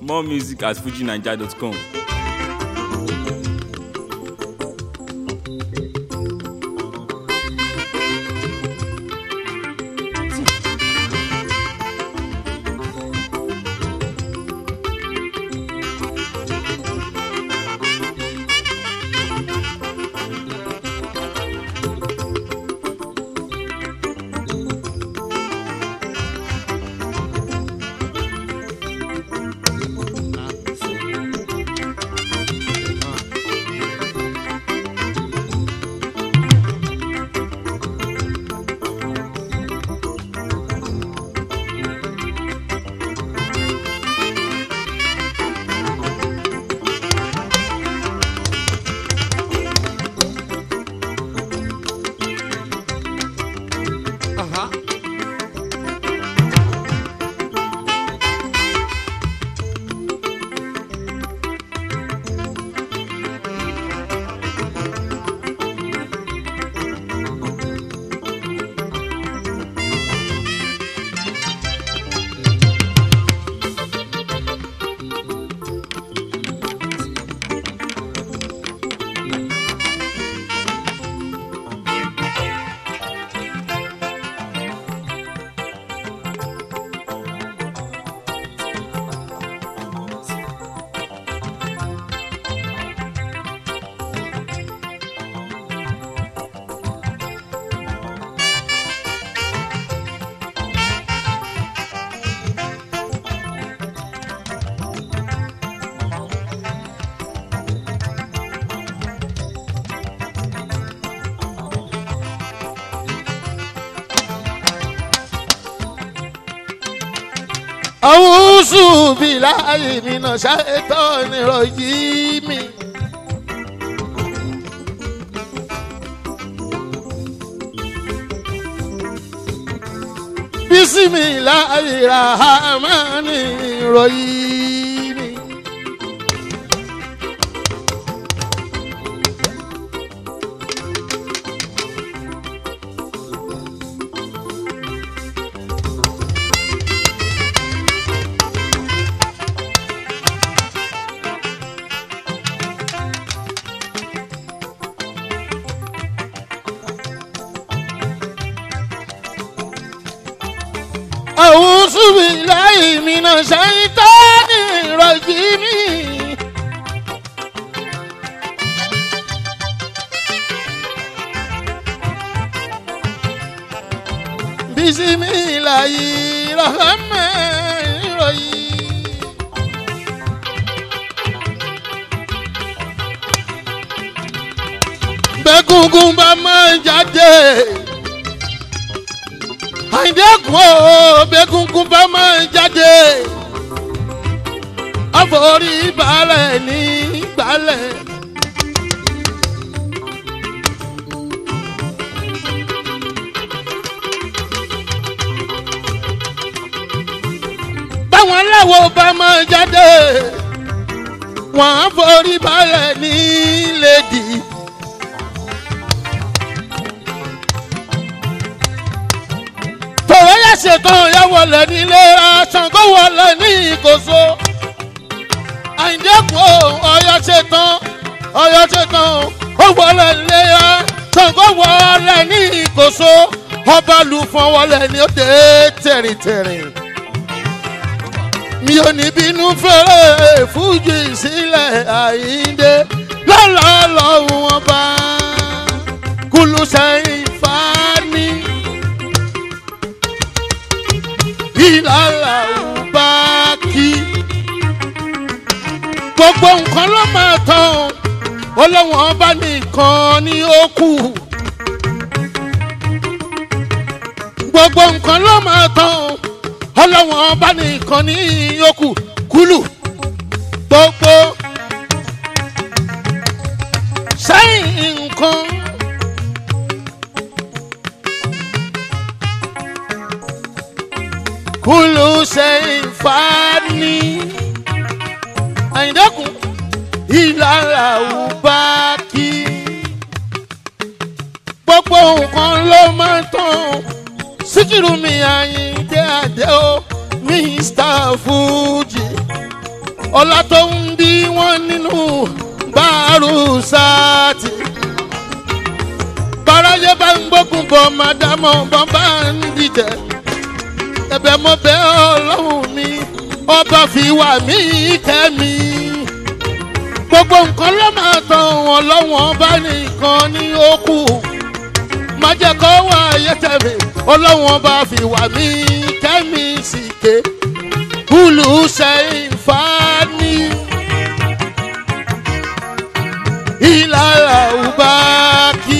More music at fujinaija.com. àwùsù bíláì mìíràn ṣàìtọ́ nírọ̀ yìí mi. bísímìláì ràhámánì nírọ̀ yìí mi. àwùsù bíláì mìíràn ṣàìtọ́ nírọ̀ yìí mi. bísímìláì ràhámánì nírọ̀ yìí. bẹ́gùngùn bá máa jáde àìdẹ́kùn o bẹ́gùngùn bá máa jáde àforí balẹ̀ ní gbalẹ̀. báwọn aláwọ̀ bá máa jáde wọ́n á forí balẹ̀ ní lẹ́dí. tòwé yẹ ṣetán ya wọlé nílé aṣàngó wọlé ní ìkóso àìdẹ́kùn ọyọ ṣetán ọyọ ṣetán ó wọlé nílé aṣàngó wọlé ní ìkóso ọba lùfọ̀n wọlé ní òde tẹ̀rìntẹ̀rìn mi ò ní bínú fẹ́rẹ̀ fújì sílẹ̀ àyíǹde lọ́lọ́lọ́hún wọn bá kúlù sẹ́yìn fani ìlàlà ọba kí gbogbo nǹkan ló máa tán ọlọ́wọ́n ọba nìkan ni ó kù gbogbo nǹkan ló máa tán ọlọ́wọ́n ọba nìkan ní yòókù kúlù gbogbo sẹ́yìn nǹkan. kúlù sẹ́yìn fani àyìndẹ́kùn ìlàlà ọba kí gbogbo nǹkan ló máa tán síkírù mi àyíndé àdé o mr fuji ọlá tó ń bí wọn nínú báàrú sáàtì báráyé bá ń gbógun bọ̀ màdàmọ́ bọ́ bá ń dìtẹ̀ ẹ̀bẹ̀ mo bẹ̀ ọlọ́run mi ọba fi wà mí kẹ́mi gbogbo nǹkan ló máa tán wọn lọ́wọ́n bá nìkan ní ó kù má jẹ́ kó wá ayé tẹ̀mí ọlọ́wọ́n bá fi wà mí kẹ́mi sì ké kúlù sẹ́yìn fani ìlàlà ùbá kí.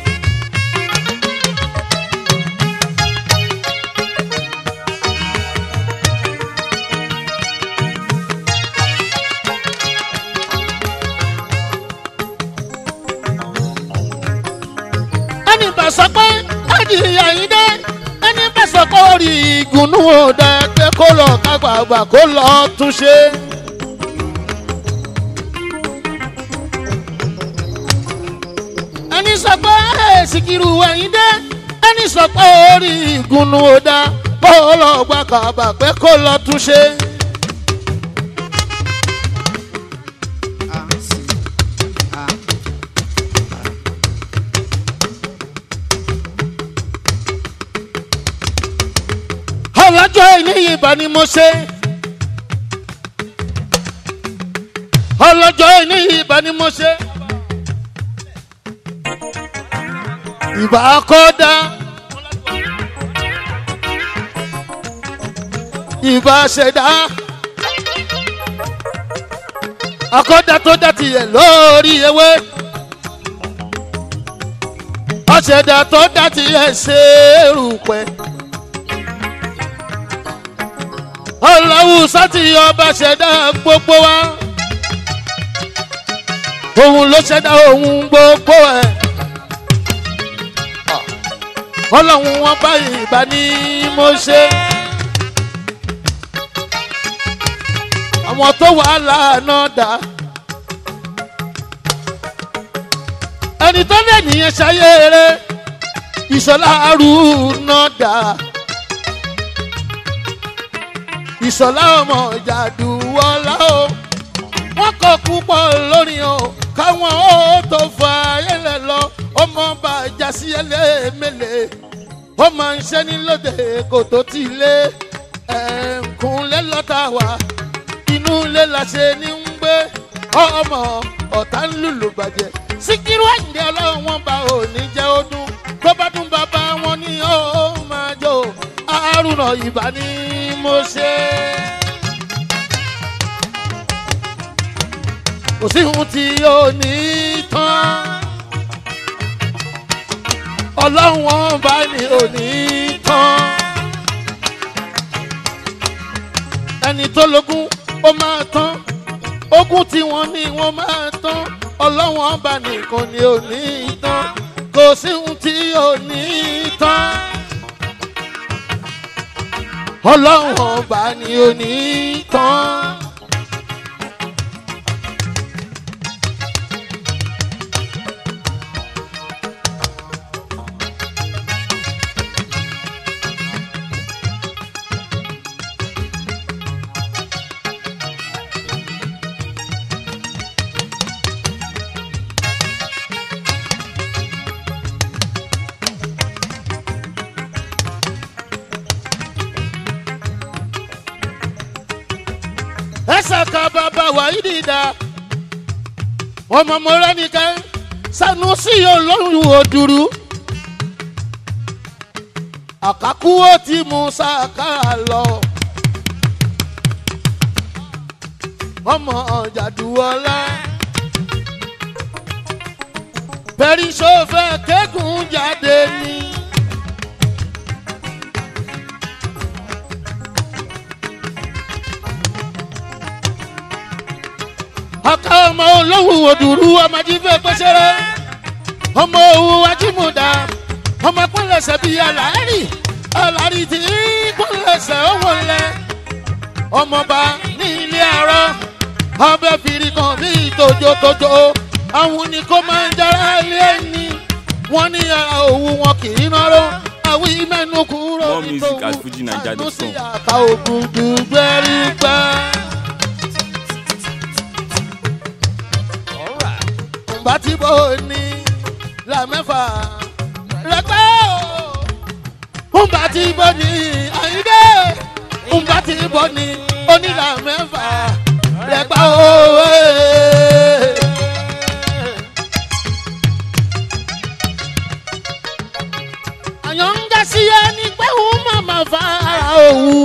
ẹni bá sọ pé adìyẹ yìí dé ẹni bá sọ pé orí ìgùnnú òde pé kó lọ kágbàgbà kó lọ túnṣe. ẹni sọ pé èsìkìrù ẹ̀yìn dé ẹni sọ pé orí ìgùnnú òde kó lọ gbàgbà pé kó lọ túnṣe. ọlọ́jọ́ ìníyìí ìbá ni mo ṣe. ọlọ́jọ́ ìníyìí ìbá ni mo ṣe. ìbá kọ́dá. ìbá ṣẹ̀dá. akọ́dá tó dá tiẹ̀ lórí ewé. ọ̀ṣẹ̀dá tó dá tiẹ̀ ṣe é rúpẹ́. ọlọ́wù sátì ọba ṣẹ̀dá gbogbo wa òun ló ṣẹ̀dá òun gbogbo ẹ̀ ọlọ́run wọn bá ìbá ní mo ṣe àwọn tó wà lánàá dá ẹni tó lè nìyẹn ṣayé rẹ ìṣọlá àrùn náà dá ìṣọ̀lá ọmọ jàdùwọ́lá o wọ́n kọ́ púpọ̀ lórí o káwọn ó tó fa ayẹlẹ lọ ọmọ bá jásí ẹlẹ́mẹ̀lẹ́ ó máa ń ṣẹ́ ní lóde kò tó ti lé ẹ̀ǹkúnlé lọ́tà wá inú ilé la ṣe ní ń gbé ọmọ ọ̀tá ń lùlù bàjẹ́ síkírú àyìndé ọlọ́run wọn bá òní jẹ́ ó dún tó bá dún bàbá wọn ni ó máa jó àrùnà ìbá ni mo ṣe. kò sí ohun tí ó ní tán ọlọ́run wọn bá ní òní tán ẹni tó lógún ó máa tán ogún tí wọ́n ní wọ́n máa tán ọlọ́run ọba nìkan ni òní tán kò sí ohun tí ó ní tán ọlọ́run ọba ni ó ní tán. ẹsẹ̀ ká bàbá wàyí dìda ọmọ mọ́ra nìkan sanusi olóhùn òdùrú àkàkú ó ti mú sàkà lọ ọmọ jàdùwọlá pẹ̀rísọ́fẹ́ kẹ́gùn jáde ní. ọkọ ọmọ olóhùn òdùrú ọmọ jífẹ́ pẹ́sẹ́rẹ́ ọmọ òwú ajímúdà ọmọ pọ́nlẹ̀sẹ̀ bíi aláàrí aláàrí tí pọ́nlẹ̀sẹ̀ ọwọ́ lẹ̀ ọmọọba ní ilé arọ ọbẹ̀ fìrí kan bíi tójótójó àwọn ni kò máa ń jára lé ẹni wọ́n ní ara òwú wọn kì í náró àwí mẹ́nu kúrò More music at FujiNaija.com. àtúnṣe àká ògùn dùgbẹ́rí pẹ́. ǹbá tí bò ní là mẹ́fà rẹpẹ́ o ǹbá tí bò ní àyíndé ǹbá tí bò ní onílà mẹ́fà rẹpẹ́ o. àyàn ń ga sí ẹni pé òun màmá fa òwú.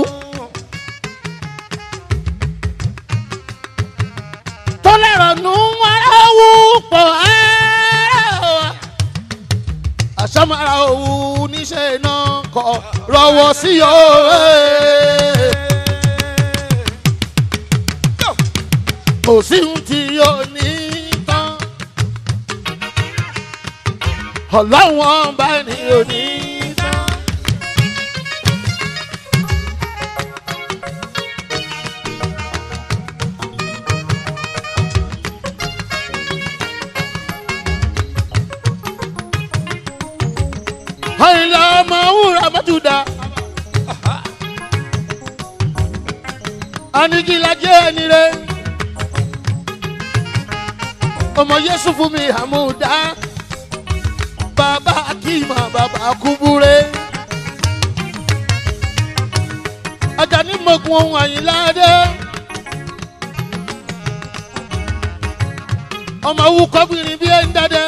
tó lẹ́rọ nù ara wú pọ̀ ara àṣàmàrà òwú níṣẹ́ náà kọ̀ rọwọ́ sí o. kò sí ohun tí yóò ní tán ọlọ́wọ́n bá ní òní tán. àyìnlá ọmọ wúrà mọ́túndà. anigilajẹ ẹni rẹ ọmọ yéṣu fún mi àmúdá bàbá akíma bàbá kúbúrẹ́ ajani mọ̀gùn ohun àyìnláde ọmọ awúkọ́gbìnrin bíi ẹ̀ ń dáadẹ́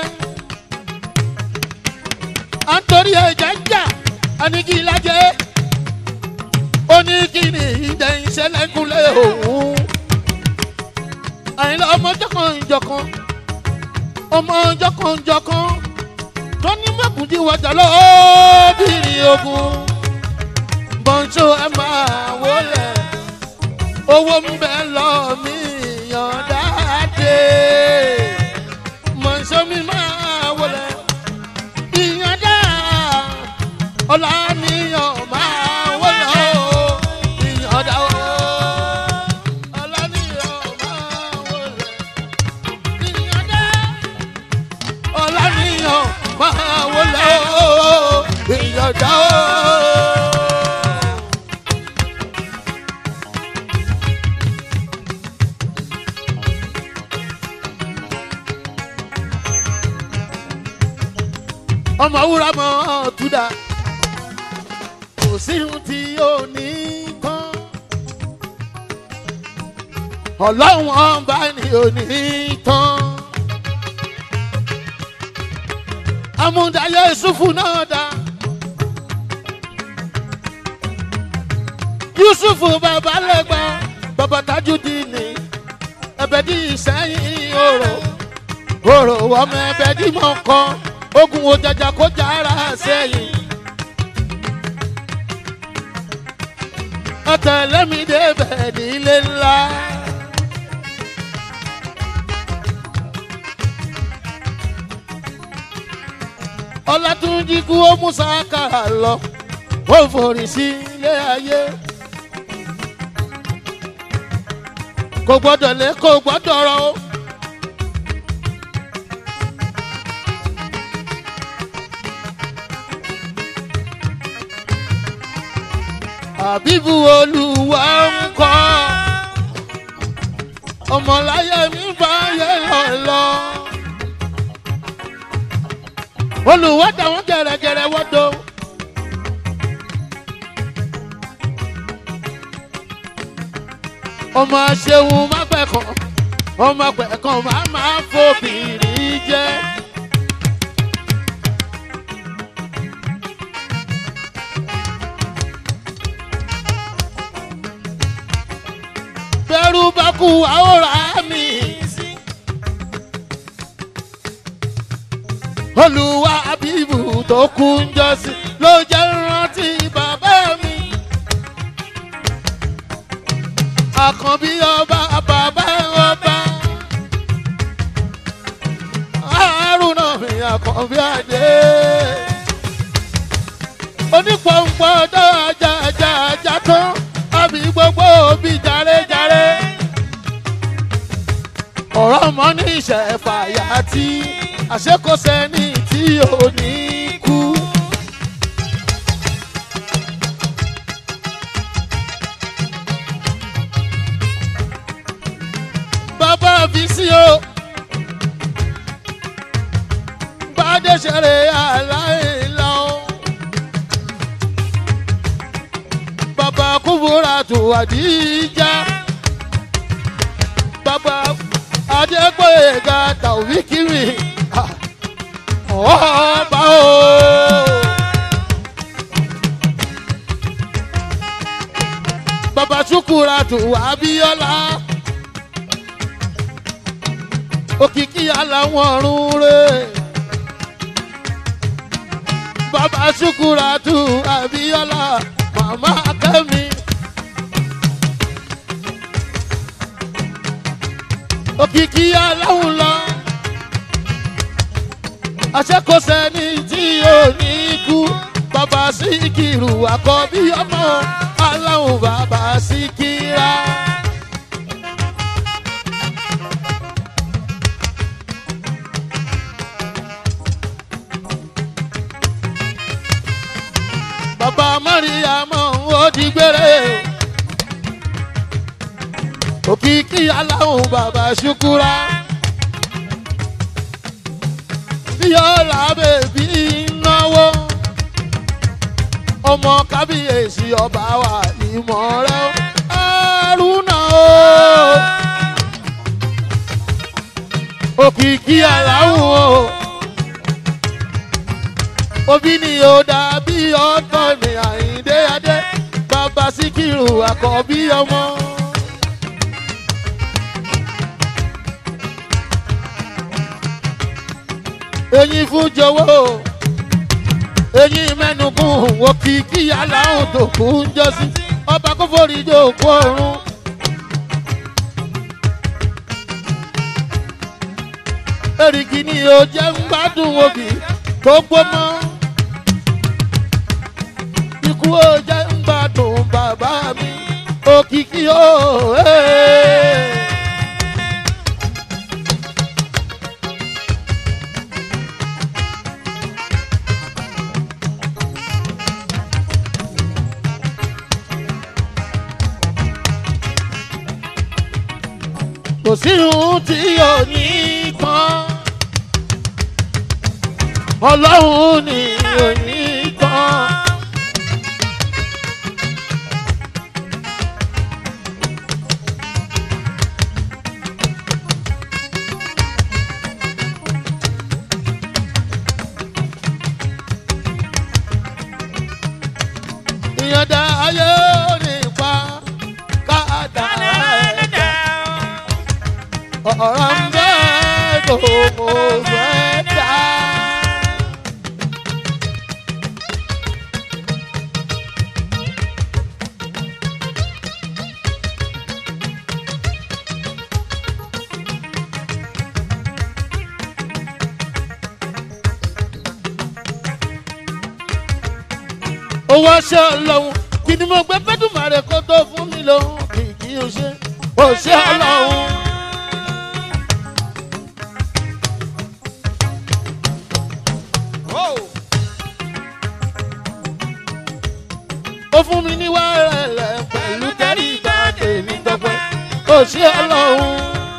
à ń torí ẹ̀jẹ̀ ń jà anigi lajẹ́ ó ní kí ni ìdẹ ìṣẹ̀lẹ̀kùnlé òun àyìnlá ọmọ jọkànjọkàn ọmọ jọkànjọkàn tó ní mẹ́kùndí wájà lọ́ọ́bìnrin ogun bọ́ńṣó ẹ máa wọlé owó ń bẹ lọ mí yàn dáadé mọ̀ṣọ́ mi máa wọlé ìyànjá ọ̀làníyàn máa wọlé o ìyànjá o ọ̀làníyàn máa wọlé ìyànjá ọ̀làníyàn máa wọlé o ìyànjá o. ọmọ wúrà mọ túdà kò sí ohun tí yóò ní tán ọlọ́run ọba ni ò ní tán amúdayé yusufu náà dá yusufu bàbá lẹ́gbà bàbá tajudini ẹ̀bẹ̀dì ìsẹ́yìn òrò òrò ọmọ ẹ̀bẹ̀dì mọ̀ọ́kọ́ ogun ojaja kó jára sẹ́yìn. ọ̀tẹ̀lẹ́mí débẹ̀ nílé ńlá. ọlátúnjí kú ó mú sákàrà lọ ó forí sí ilé ayé. kò gbọ́dọ̀ lé kò gbọ́dọ̀ rọ o. àbíbu olùwà ń kọ́ ọmọláyé mi bá yẹ lọ lọ. olùwà táwọn gẹ̀rẹ́gẹ̀rẹ́ wọ́dọ̀. ọmọ ṣeun má pẹ̀kàn ọmọ pẹ̀kàn má máa fòbìrì jẹ́. bẹ́rù bá kú àwòrán mi. olùwà bíbù tó kú ń jọ́sí ló jẹ́ rántí bàbá mi. àkànbí ọba bàbá ọba. àrùnà mi àkànbí àdé. onípọ̀npọ̀ ọjọ́ ajá ajá ajá tán àbí gbogbo òbí jàre-jàre. ọ̀rọ̀ ọmọ ní ìṣẹ̀fàyà tí àṣekọ̀sẹ́ni tí ò ní kú. bàbá fi sí o ṣeré aláìlá o. bàbá kúbúrà tó àdíjà. bàbá adégbòyega tàwíkìrì ọba o. bàbá ṣukura tó abíọ́lá òkìkí aláwọ̀ ọ̀run rẹ̀ bàbá ṣukura tó abíọ́lá màmá kẹ́mi. òkìkí aláwọ̀ lọ àṣekọsẹ́ ní tí ò ní kú bàbá síkìrù àkọ́bí ọmọ aláwọ̀ bàbá síkìrà. bàbá mọ́ríyàmọ́ ó di gbére òkìkí aláwọ̀ bàbá ṣukura bíọ́lá bèbí náwó ọmọ kábíyèsí ọba wa ìmọ̀ rẹ àrùnà o òkìkí aláwọ̀ o òbí ni ó dàbí ọ̀tọ̀ ní àyíndé adé bàbá síkírù àkọ́bí ọmọ. eyín fún jọwọ́ eyín mẹ́nukún òkìkí aláhùn tó kú ń jọ́sí ọba kó forí jòkó ọ̀run. èrìgì ni ó jẹ́ ń gbádùn òbí tó gbómọ́ ikú ó jẹ́ ń gbádùn bàbá mi òkìkí ó. Hey. kò sí ohun tí ò ní tán ọlọ́run ni ò ní tán. ìyànda ayé ò ní pa káàdà ẹ̀dá ọ̀rọ̀ ń bẹ́ tó mo fẹ́ dá. owó ṣe ọlọ́run kí ni mo gbé fẹ́dùmarè kó tó fún mi lóhùn kìkì ó ṣe ó ṣe ọlọ́run. ó fún mi ní wàrẹ̀lẹ̀ pẹ̀lú tẹ́rí ìgbà tèmi tọpẹ́ ó ṣe ọlọ́run.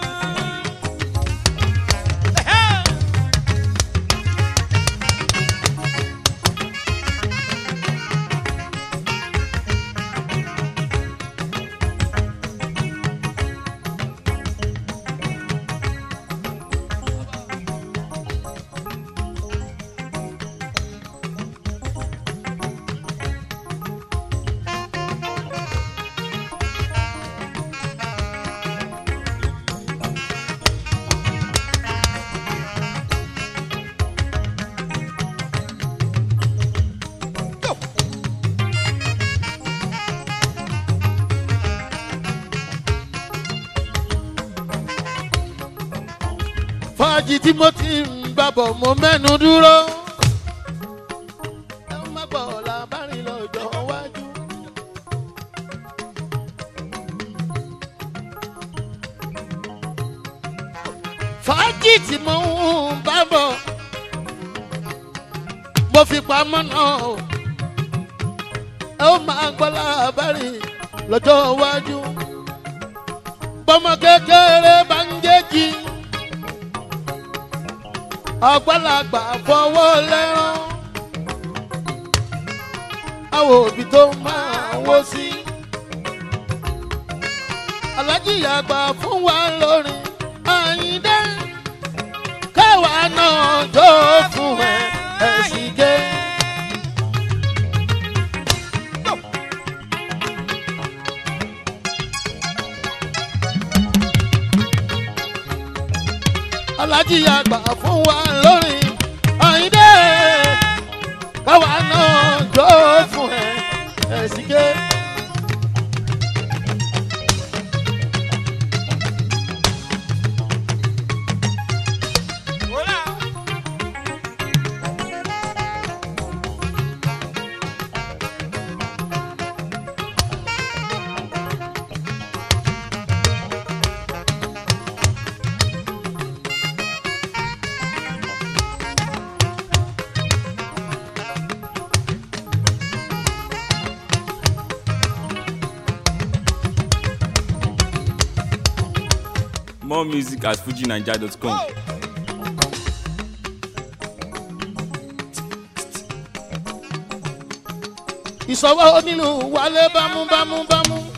fàájì tí mo ti ń gbàbọ̀ mo mẹ́nu dúró. ẹ má gbọ́ làbárin lọ́jọ́ wájú. fàájì tí mo ń bá bọ̀ mo fi pamọ́ náà o. ẹ ó máa gbọ́ làbárin lọ́jọ́ wájú. bọ́mọ kékeré bá ń jẹ́ jí àgbàlagbà fọwọ́ lẹ́rán àwọn òbí tó máa wó sí alájí àgbà fún wa lórí àyíndé káwa náà jó fún ẹ ẹ̀sìn gé. alájí àgbà fún wa lórí àyíndé káwa náà jó fún ẹ ẹ̀sìn gé. More music at fujinaija.com. ìsọwọ́ onílù wálé bámúbámúbámú.